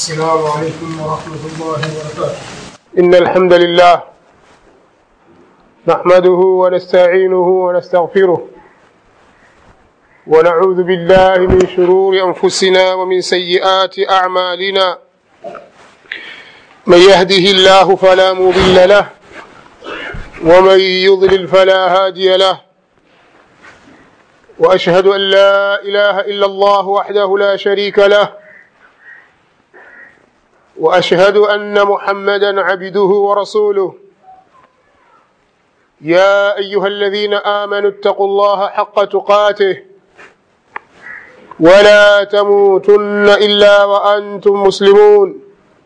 السلام عليكم ورحمة الله وبركاته إن الحمد لله نحمده ونستعينه ونستغفره ونعوذ بالله من شرور أنفسنا ومن سيئات أعمالنا من يهده الله فلا مضل له ومن يضلل فلا هادي له وأشهد أن لا إله إلا الله وحده لا شريك له واشهد ان محمدا عبده ورسوله يا ايها الذين امنوا اتقوا الله حق تقاته ولا تموتن الا وانتم مسلمون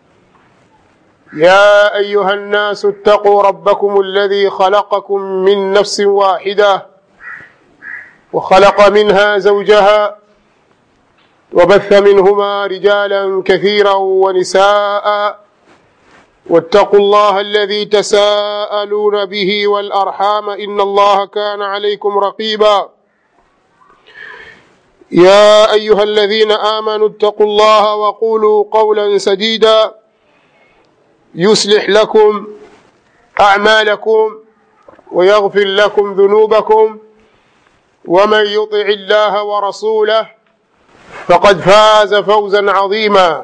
يا ايها الناس اتقوا ربكم الذي خلقكم من نفس واحده وخلق منها زوجها وبث منهما رجالا كثيرا ونساء واتقوا الله الذي تساءلون به والارحام ان الله كان عليكم رقيبا يا ايها الذين امنوا اتقوا الله وقولوا قولا سديدا يصلح لكم اعمالكم ويغفر لكم ذنوبكم ومن يطع الله ورسوله فقد فاز فوزا عظيما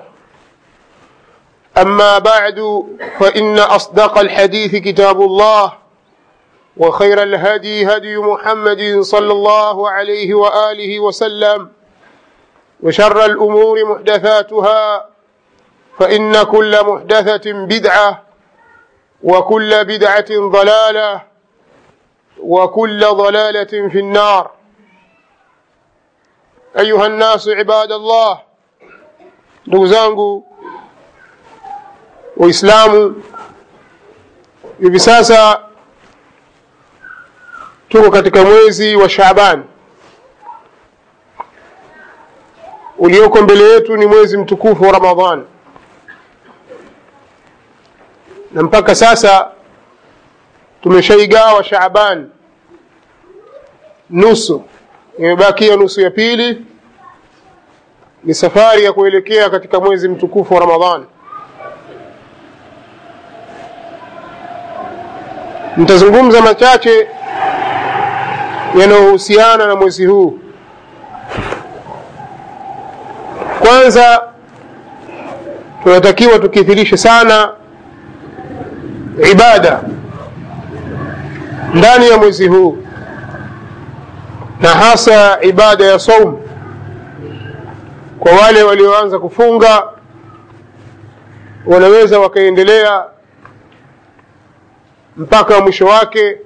اما بعد فان اصدق الحديث كتاب الله وخير الهدي هدي محمد صلى الله عليه واله وسلم وشر الامور محدثاتها فان كل محدثه بدعه وكل بدعه ضلاله وكل ضلاله في النار أيها الناس عباد الله ndugu zangu waislamu hivi sasa tuko katika mwezi wa shaaban ulioko mbele yetu ni mwezi mtukufu wa ramadhan na mpaka sasa tumeshaigawa shaaban nusu imebakia nusu ya pili ni safari ya kuelekea katika mwezi mtukufu wa ramadhan nitazungumza machache yanayohusiana na mwezi huu kwanza tunatakiwa tukithirishe sana ibada ndani ya mwezi huu na hasa ibada ya saum kwa wale walioanza kufunga wanaweza wakaendelea mpaka mwisho wake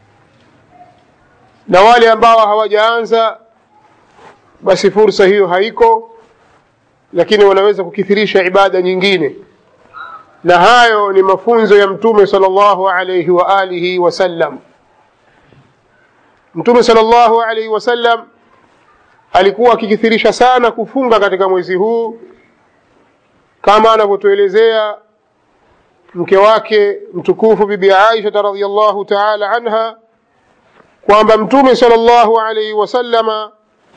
na wale ambao hawajaanza basi fursa hiyo haiko lakini wanaweza kukithirisha ibada nyingine na hayo ni mafunzo ya mtume sallallahu alayhi wa alihi wasallam mtume sallallahu alaihi wasallam alikuwa akikithirisha sana kufunga katika mwezi huu kama anavyotuelezea mke wake mtukufu bibi Aisha radhiallahu ta'ala anha kwamba mtume sallallahu alaihi wasallama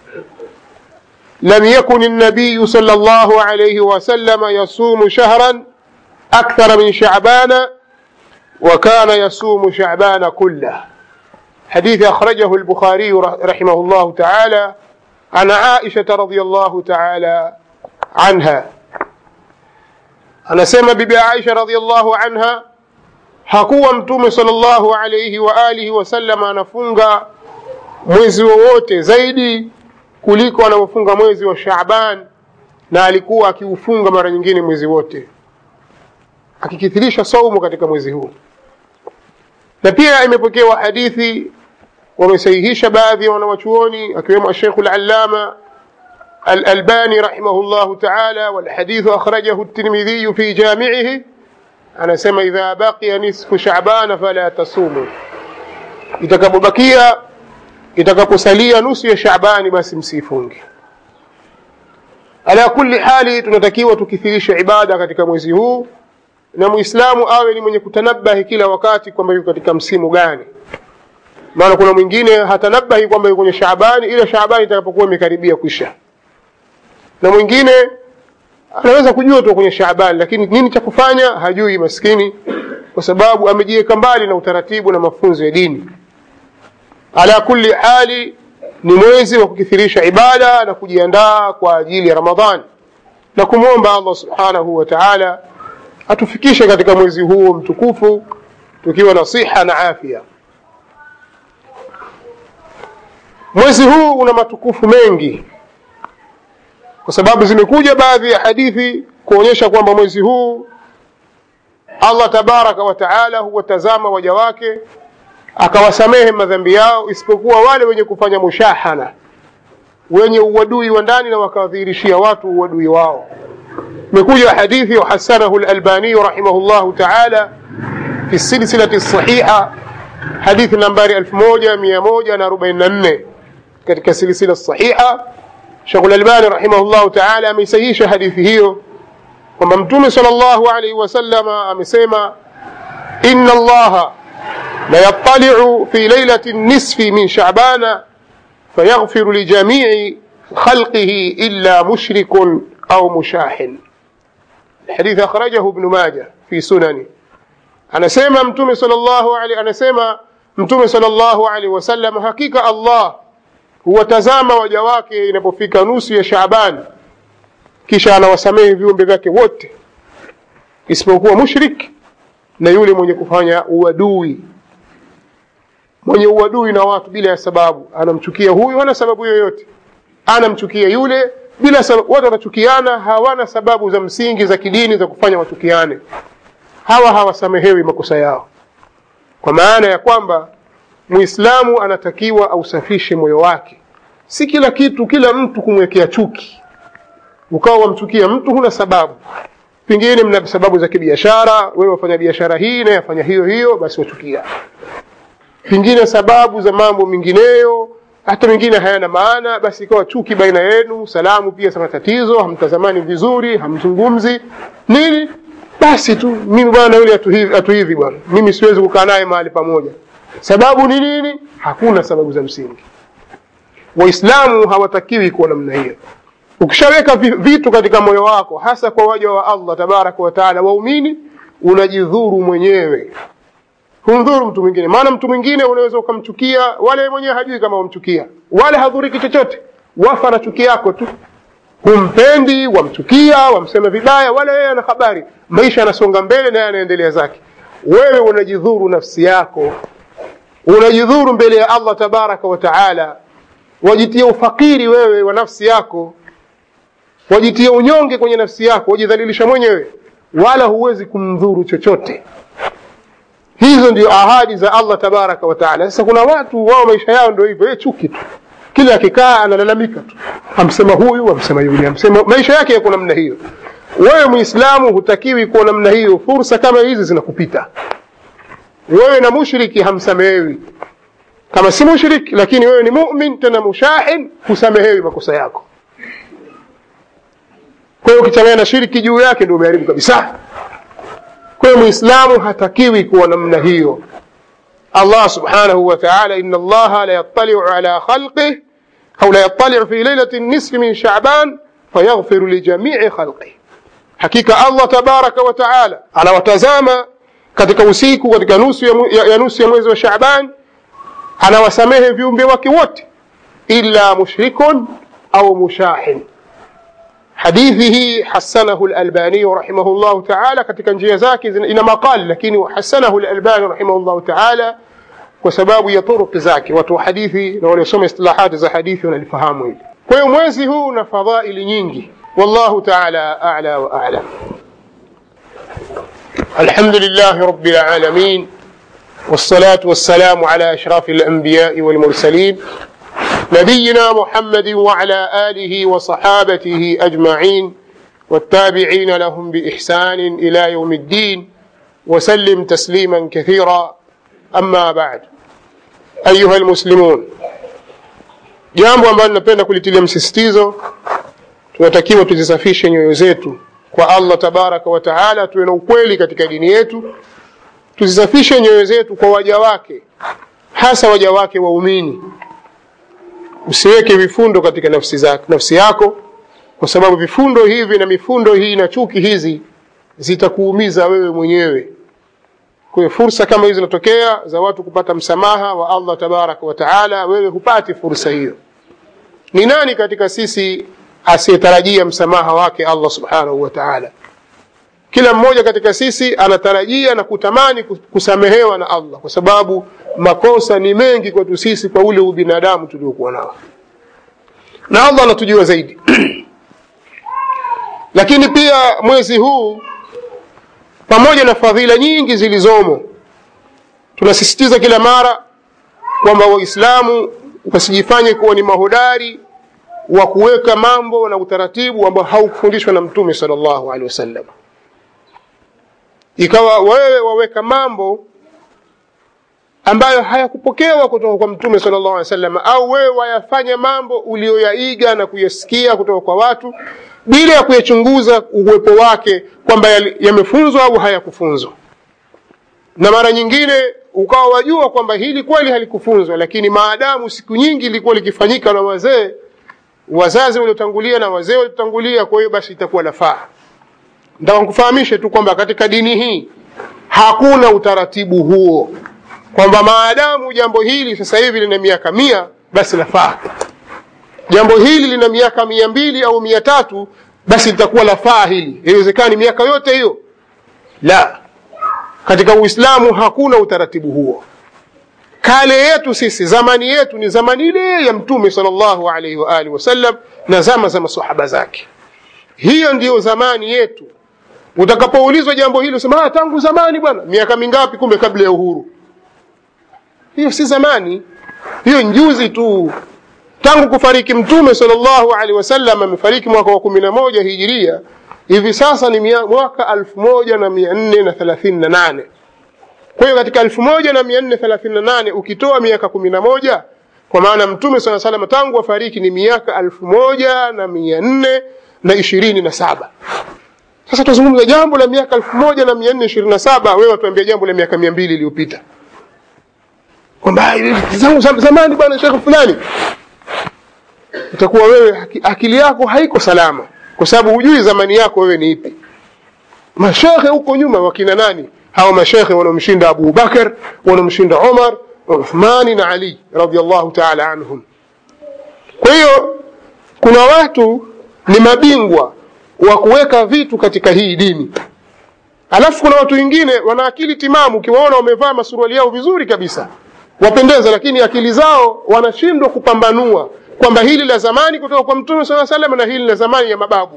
لم يكن النبي صلى الله عليه وسلم يصوم شهرا أكثر من شعبان وكان يصوم شعبان كله حديث أخرجه البخاري رحمه الله تعالى عن عائشة رضي الله تعالى عنها anasema bibi Aisha radhiallahu anha hakuwa mtume sallallahu alayhi wa alihi wasallam anafunga mwezi wowote zaidi kuliko anavyofunga mwezi wa Shaaban na alikuwa akiufunga mara nyingine mwezi wote akikithirisha saumu katika mwezi huu na pia imepokewa hadithi wamesahihisha baadhi ya wanawachuoni akiwemo Sheikh al-Allama al-Albani rahimahullah ta'ala wal hadith akhrajahu at-Tirmidhi fi jami'ihi anasema idha baqiya nisfu Sha'ban fala tasumu itakapobakia itakaposalia nusu ya Sha'bani basi msifunge ala kulli hali tunatakiwa tukithirisha ibada katika mwezi huu na muislamu awe ni mwenye kutanabahi kila wakati kwamba yuko katika msimu gani maana kuna mwingine hatanabahi kwamba yuko kwenye Shaabani ila Shaabani itakapokuwa imekaribia kwisha na mwingine anaweza kujua tu kwenye Shaaban, lakini nini cha kufanya hajui maskini, kwa sababu amejiweka mbali na utaratibu na mafunzo ya dini. Ala kulli hali, ni mwezi wa kukithirisha ibada na kujiandaa kwa ajili ya Ramadhani na kumwomba Allah subhanahu wa ta'ala atufikishe katika mwezi huu mtukufu tukiwa na siha na afya. Mwezi huu una matukufu mengi, kwa sababu zimekuja baadhi ya hadithi kuonyesha kwamba mwezi huu Allah tabaraka wa taala huwatazama waja wake akawasamehe madhambi yao, isipokuwa wale wenye kufanya mushahana, wenye uadui wa ndani na wakawadhihirishia watu uadui wao. Imekuja hadithi wahasanahu Lalbaniyu rahimahullahu taala fi silsilati sahiha, hadithi nambari 1144 katika silsila sahiha. Sheikh Al-Albani rahimahullahu taala ameisahihisha hadithi hiyo kwamba Mtume sallallahu alaihi wasallam amesema, inna Allaha la yattali'u fi lailati nisfi min sha'bana fayaghfiru li jami'i khalqihi illa mushrikun au mushahin. Hadith akhrajahu Ibn Majah fi sunani. Anasema Mtume sallallahu alaihi anasema Mtume sallallahu alaihi wasallam, hakika Allah huwatazama waja wake inapofika nusu ya Shaaban, kisha anawasamehe viumbe vyake wote isipokuwa mushrik na yule mwenye kufanya uadui, mwenye uadui na watu bila ya sababu. Anamchukia huyu, hana sababu yoyote, anamchukia yule bila sababu. Watu wanachukiana, hawana sababu za msingi za kidini za kufanya wachukiane. Hawa hawasamehewi makosa yao, kwa maana ya kwamba Muislamu anatakiwa ausafishe moyo wake, si kila kitu, kila mtu kumwekea chuki, ukawa wamchukia mtu huna sababu. Pengine mna sababu za kibiashara, wewe wafanya biashara hii na yafanya hiyo hiyo, basi wachukia. Pengine sababu za mambo mengineyo, hata mengine hayana maana, basi ikawa chuki baina yenu. Salamu pia sana tatizo, hamtazamani vizuri, hamzungumzi nini, basi tu mimi bwana yule atu hivi atu hivi bwana, mimi siwezi kukaa naye mahali pamoja. Sababu ni nini? Hakuna sababu za msingi. Waislamu hawatakiwi kuwa namna hiyo. Ukishaweka vitu katika moyo wako, hasa kwa waja wa Allah tabaraka wa taala, waumini, unajidhuru mwenyewe, humdhuru mtu mwingine. Maana mtu mwingine unaweza ukamchukia, wale mwenyewe hajui kama wamchukia, wale hadhuriki chochote, wafa na chuki yako tu. Humpendi, wamchukia, wamsema vibaya, wala yeye ana habari. Maisha yanasonga mbele, naye anaendelea zake. Wewe unajidhuru nafsi yako, unajidhuru mbele ya Allah tabaraka wa taala, wajitia ufakiri wewe wa nafsi yako wajitia unyonge kwenye nafsi yako, wajidhalilisha mwenyewe, wala huwezi kumdhuru chochote. Hizo ndio ahadi za Allah tabaraka wa taala. Sasa kuna watu wao maisha yao ndio hivyo, chuki tu, kila akikaa analalamika tu, amsema huyu, amsema yule, amsema maisha yake yako namna hiyo. Wewe Muislamu hutakiwi kuwa namna hiyo. Fursa kama hizi zinakupita wewe, na mushriki hamsamehewi. Kama si mushriki, lakini wewe ni mumin tena mushahin, husamehewi makosa yako. Kwa hiyo ukichanganya na shiriki juu yake ndio umeharibu kabisa. Kwa hiyo muislamu hatakiwi kuwa namna hiyo. Allah subhanahu wa ta'ala, inna Allaha la yattali'u ala khalqih au la yattali'u fi lailati nisfi min Sha'ban fayaghfiru li jami'i khalqih, hakika Allah tabaraka wa ta'ala anawatazama katika usiku katika nusu ya, ya, ya nusu ya mwezi wa Sha'ban, anawasamehe viumbe wake wote illa mushrikun au mushahin hadithi hii hasanahu al-Albani rahimahullah ta'ala, katika njia zake ina maqal, lakini hasanahu al-Albani rahimahullah ta'ala kwa sababu ya turuki zake. Watu wa hadithi na waliosoma istilahati za hadithi wanalifahamu hili. Kwa hiyo mwezi huu una fadhaili nyingi, wallahu ta'ala a'la wa a'lam. Alhamdulillah rabbil alamin والصلاة والسلام على أشرف الأنبياء والمرسلين نبينا محمد وعلى آله وصحابته أجمعين والتابعين لهم بإحسان إلى يوم الدين وسلم تسليما كثيرا أما بعد أيها المسلمون jambo ambalo napenda kulitilia msisitizo tunatakiwa tuzisafishe nyoyo zetu kwa allah tabaraka wa taala tuwe na ukweli katika dini yetu tuzisafishe nyoyo zetu kwa waja wake hasa waja wake waumini usiweke vifundo katika nafsi, zako, nafsi yako kwa sababu vifundo hivi na mifundo hii na chuki hizi zitakuumiza wewe mwenyewe kwa hiyo fursa kama hizi zinatokea za watu kupata msamaha wa allah tabaraka wa taala wewe hupati fursa hiyo ni nani katika sisi asiyetarajia msamaha wake allah subhanahu wa taala kila mmoja katika sisi anatarajia na kutamani kusamehewa na allah kwa sababu makosa ni mengi kwetu sisi kwa ule ubinadamu tuliokuwa nao na allah anatujua zaidi lakini pia mwezi huu pamoja na fadhila nyingi zilizomo tunasisitiza kila mara kwamba waislamu wasijifanye kuwa ni mahodari wa kuweka mambo na utaratibu ambao haukufundishwa na mtume sal llahu alehi wasallam ikawa wewe waweka mambo ambayo hayakupokewa kutoka kwa mtume sal llahu alehi wasallam au wewe wayafanya mambo ulioyaiga na kuyasikia kutoka kwa watu bila ya kuyachunguza uwepo wake kwamba yamefunzwa au hayakufunzwa na mara nyingine ukawa wajua kwamba hili kweli halikufunzwa lakini maadamu siku nyingi ilikuwa likifanyika na wazee wazazi waliotangulia na wazee waliotangulia kwa hiyo basi itakuwa lafaa nataka kufahamishe tu kwamba katika dini hii hakuna utaratibu huo kwamba maadamu jambo hili sasa hivi lina miaka mia basi lafaa jambo hili lina miaka mia mbili au mia tatu basi litakuwa lafaa hili haiwezekani miaka yote hiyo la katika uislamu hakuna utaratibu huo kale yetu sisi zamani yetu ni zamani ile ya mtume salllahu alaihi waalihi wasallam na zama za masahaba zake hiyo ndiyo zamani yetu utakapoulizwa jambo hili usema tangu zamani bwana miaka mingapi kumbe kabla ya uhuru hiyo si zamani hiyo njuzi tu tangu kufariki mtume salllahu alehi wasallam amefariki mwaka wa kumi na moja hijiria hivi sasa ni mwaka alfu moja na mia nne na thelathini na nane kwa hiyo katika elfu moja na mia nne thelathini na nane ukitoa miaka kumi na moja kwa maana mtume saa salam tangu wafariki ni miaka elfu moja na mia nne na ishirini na saba sasa tuzungumza jambo la miaka elfu moja na mia nne ishirini na saba wewe watuambia jambo la miaka mia mbili iliyopita kwamba zangu zamani bwana shekhe fulani utakuwa wewe akili yako haiko salama kwa sababu hujui zamani yako wewe ni ipi mashekhe huko nyuma wakina nani hawa mashekhe wanaomshinda abu bakar wanaomshinda umar uthmani na ali radiallahu taala anhum kwa hiyo kuna watu ni mabingwa wa kuweka vitu katika hii dini alafu kuna watu wengine wana akili timamu ukiwaona wamevaa masuruali yao vizuri kabisa wapendeza lakini akili zao wanashindwa kupambanua kwamba hili la zamani kutoka kwa mtume saa salam na hili la zamani ya mababu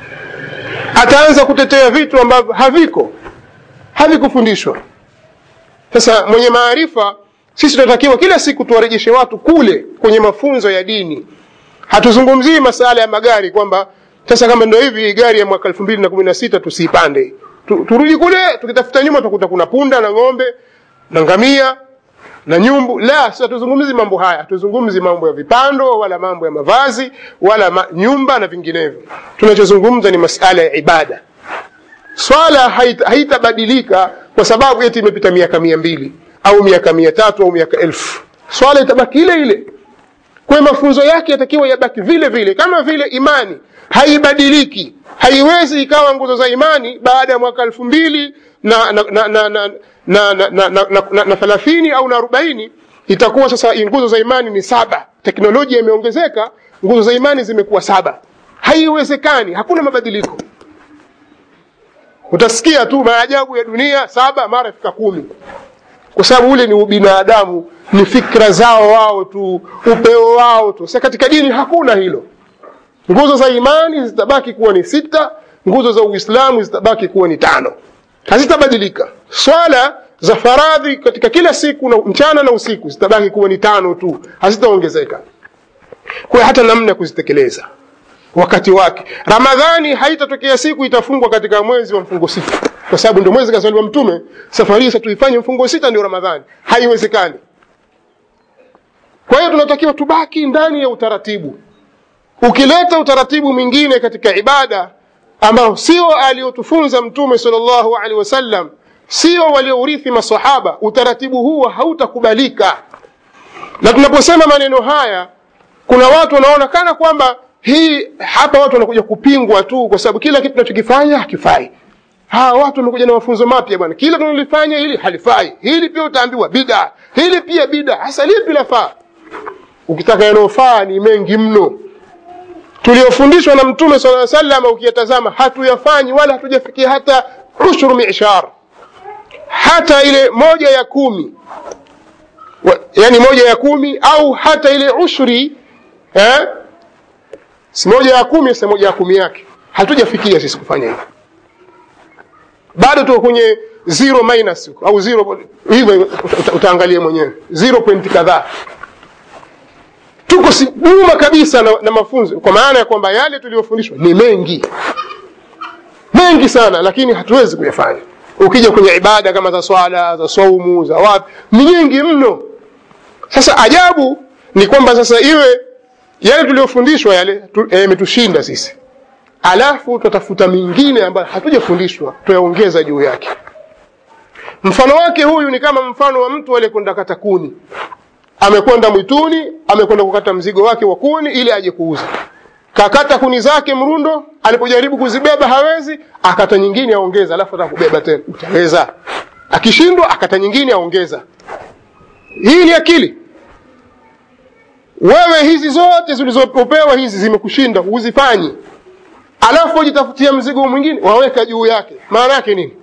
ataanza kutetea vitu ambavyo haviko havikufundishwa sasa mwenye maarifa sisi tunatakiwa kila siku tuwarejeshe watu kule kwenye mafunzo ya dini hatuzungumzii masala ya magari kwamba sasa kama ndo hivi gari ya mwaka elfu mbili na kumi na sita tusiipande tu, turudi kule tukitafuta nyuma tukuta kuna punda na ng'ombe na ngamia na nyumbu la sasa tuzungumzi mambo haya hatuzungumzi mambo ya vipando wala mambo ya mavazi wala ma, nyumba na vinginevyo tunachozungumza ni masala ya ibada swala haitabadilika haita kwa sababu eti imepita miaka mia mbili au miaka mia tatu au miaka elfu swala itabaki ile ile kwa mafunzo yake yatakiwa yabaki vile vile kama vile imani haibadiliki haiwezi ikawa nguzo za imani baada ya mwaka elfu mbili na na na na na na na na na na na thelathini au na arobaini itakuwa sasa nguzo za imani ni saba teknolojia imeongezeka nguzo za imani zimekuwa saba haiwezekani hakuna mabadiliko utasikia tu maajabu ya dunia saba mara ifika kumi kwa sababu ule ni ubinadamu ni fikra zao wao tu upeo wao tu sa katika dini hakuna hilo nguzo za imani zitabaki kuwa ni sita nguzo za uislamu zitabaki kuwa ni tano hazitabadilika swala za faradhi katika kila siku na mchana na usiku zitabaki kuwa ni tano tu hazitaongezeka kwa hata namna ya kuzitekeleza wakati wake ramadhani haitatokea siku itafungwa katika mwezi wa mfungo sita kwa sababu ndio mwezi kazaliwa mtume safari hii tuifanye mfungo sita ndio ramadhani haiwezekani kwa hiyo tunatakiwa tubaki ndani ya utaratibu ukileta utaratibu mwingine katika ibada ambao sio aliotufunza mtume salllahu alehi wasallam sio waliourithi masahaba utaratibu huo hautakubalika na tunaposema maneno haya kuna watu wanaona kana kwamba hii hapa watu wanakuja kupingwa tu kwa sababu kila kitu tunachokifanya hakifai hawa watu wamekuja na mafunzo mapya bwana kila tunalifanya hili halifai hili pia utaambiwa bida hili pia bida hasa lipi lafaa ukitaka yanayofaa ni mengi mno tuliofundishwa na mtume sala salama ukiyatazama hatuyafanyi wala hatujafikia hata ushuru mishar hata ile moja ya kumi wa, yani moja ya kumi au hata ile ushuri eh? si moja ya kumi si moja ya kumi yake hatujafikia sisi kufanya hivyo bado tuko kwenye zero minus au zero hivyo uta, utaangalia mwenyewe zero point kadhaa tuko nyuma kabisa na, na mafunzo kwa maana ya kwamba yale tuliyofundishwa ni mengi mengi sana lakini hatuwezi kuyafanya ukija kwenye ibada kama za swala za saumu za wapi ni nyingi mno sasa ajabu ni kwamba sasa iwe yale tuliyofundishwa yale yametushinda tu, sisi alafu tutatafuta mingine ambayo hatujafundishwa tuyaongeza juu yake mfano wake huyu ni kama mfano wa mtu aliyekwenda kata kuni amekwenda mwituni amekwenda kukata mzigo wake wa kuni ili aje kuuza kakata kuni zake mrundo alipojaribu kuzibeba hawezi akata nyingine aongeza alafu atakubeba tena utaweza akishindwa akata nyingine aongeza hii ni akili wewe hizi zote zilizopewa hizi zimekushinda huzifanyi alafu ujitafutia mzigo mwingine waweka juu yake maana yake nini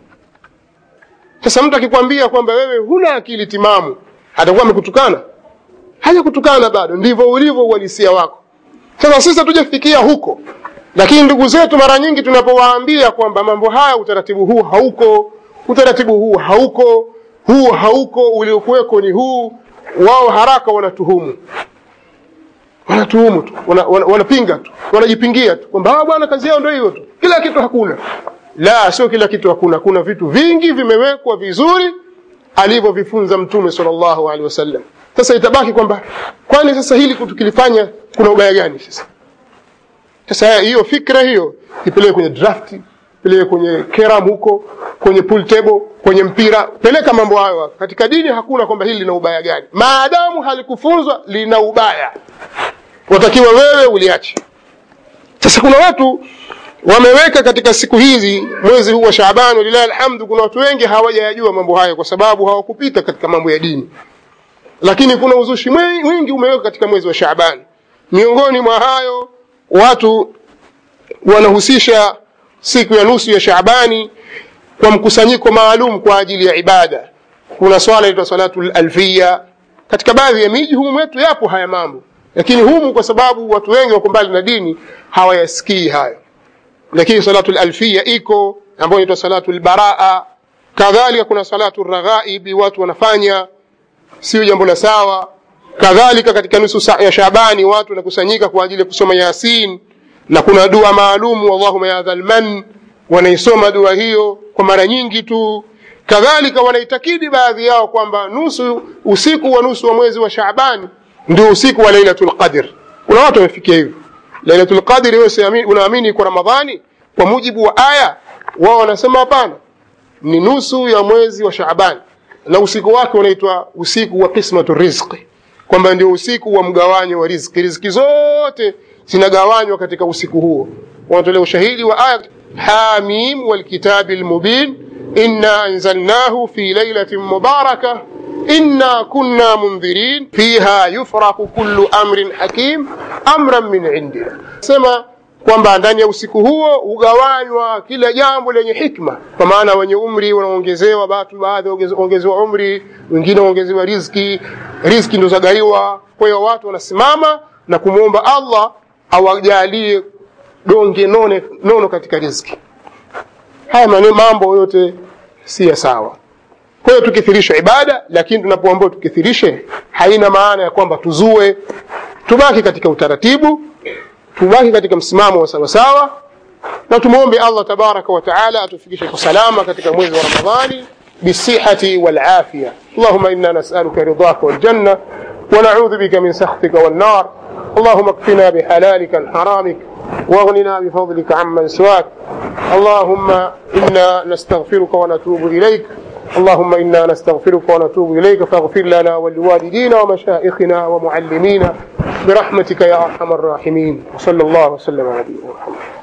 sasa mtu akikwambia kwamba wewe huna akili timamu atakuwa amekutukana haja kutukana bado ndivyo ulivyo uhalisia wako sasa sisi hatujafikia huko lakini ndugu zetu mara nyingi tunapowaambia kwamba mambo haya utaratibu huu hauko utaratibu huu hauko huu hauko uliokuweko ni huu wao haraka wanatuhumu wanatuhumu tu wanapinga wana, wana tu wanajipingia tu kwamba bwana kazi yao ndio hiyo tu kila kitu hakuna la sio kila kitu hakuna kuna vitu vingi vimewekwa vizuri alivyovifunza mtume sallallahu alaihi wasallam sasa itabaki kwamba kwani sasa hili tukilifanya kuna ubaya gani sasa sasa hiyo fikra hiyo ipeleke kwenye draft peleke kwenye keram huko kwenye pool table kwenye mpira peleka mambo hayo katika dini hakuna kwamba hili lina ubaya gani maadamu halikufunzwa lina ubaya watakiwa wewe uliache sasa kuna watu wameweka katika siku hizi mwezi huu wa Shaaban walilahi alhamdu kuna watu wengi hawajayajua mambo hayo kwa sababu hawakupita katika mambo ya dini lakini kuna uzushi mwingi umeweka katika mwezi wa Shaaban miongoni mwa hayo watu wanahusisha siku ya nusu ya Shaabani kwa mkusanyiko maalum kwa ajili ya ibada kuna swala inaitwa salatu alfia katika baadhi ya miji humu wetu yapo haya mambo lakini humu kwa sababu watu wengi wako mbali na dini hawayasikii hayo lakini salatu alfia iko ambayo inaitwa salatu albaraa kadhalika kuna salatu raghaibi watu wanafanya sio jambo la sawa kadhalika katika nusu saa ya Shabani watu wanakusanyika kwa ajili ya kusoma Yasin na kuna dua maalum Allahumma ya dhal man wanaisoma dua hiyo kwa mara nyingi tu kadhalika wanaitakidi baadhi yao kwamba nusu usiku wa nusu wa mwezi wa Shaabani ndio usiku wa Lailatul Qadr kuna watu wamefikia hivyo Lailatul Qadr wewe unaamini kwa Ramadhani kwa mujibu wa aya wao wanasema hapana ni nusu ya mwezi wa Shaaban na usiku wake unaitwa usiku wa qismatu rizqi kwamba ndio usiku wa mgawanyo wa riziki riziki zote zinagawanywa katika usiku huo wanatolea ushahidi wa aya hamim walkitabi almubin inna anzalnahu fi lailatin mubarakah إنا كنا منذرين فيها يفرق كل أمر حكيم أمرا من عندنا سما kwamba ndani ya usiku huo hugawanywa kila jambo lenye hikma kwa maana wenye umri wanaongezewa watu baadhi waongezewa umri wengine waongezewa riziki riziki ndo zagaiwa kwa hiyo watu wanasimama na kumwomba allah awajalie donge none, nono katika riziki haya maneno mambo yote si ya sawa kwa hiyo tukithirisha ibada lakini tunapoambiwa tukithirishe haina maana ya kwamba tuzue tubaki katika utaratibu tubaki katika msimamo wa sawasawa na tumwombe allah tabaraka wa taala atufikishe kwa salama katika mwezi wa ramadhani بالصحة والعافية اللهم إنا نسألك رضاك والجنة ونعوذ بك من سخطك والنار اللهم اكفنا بحلالك عن حرامك واغننا بفضلك عمن سواك اللهم إنا نستغفرك ونتوب إليك اللهم إنا نستغفرك ونتوب إليك فاغفر لنا ولوالدينا ومشائخنا ومعلمينا برحمتك يا أرحم الراحمين وصلى الله وسلم على نبينا محمد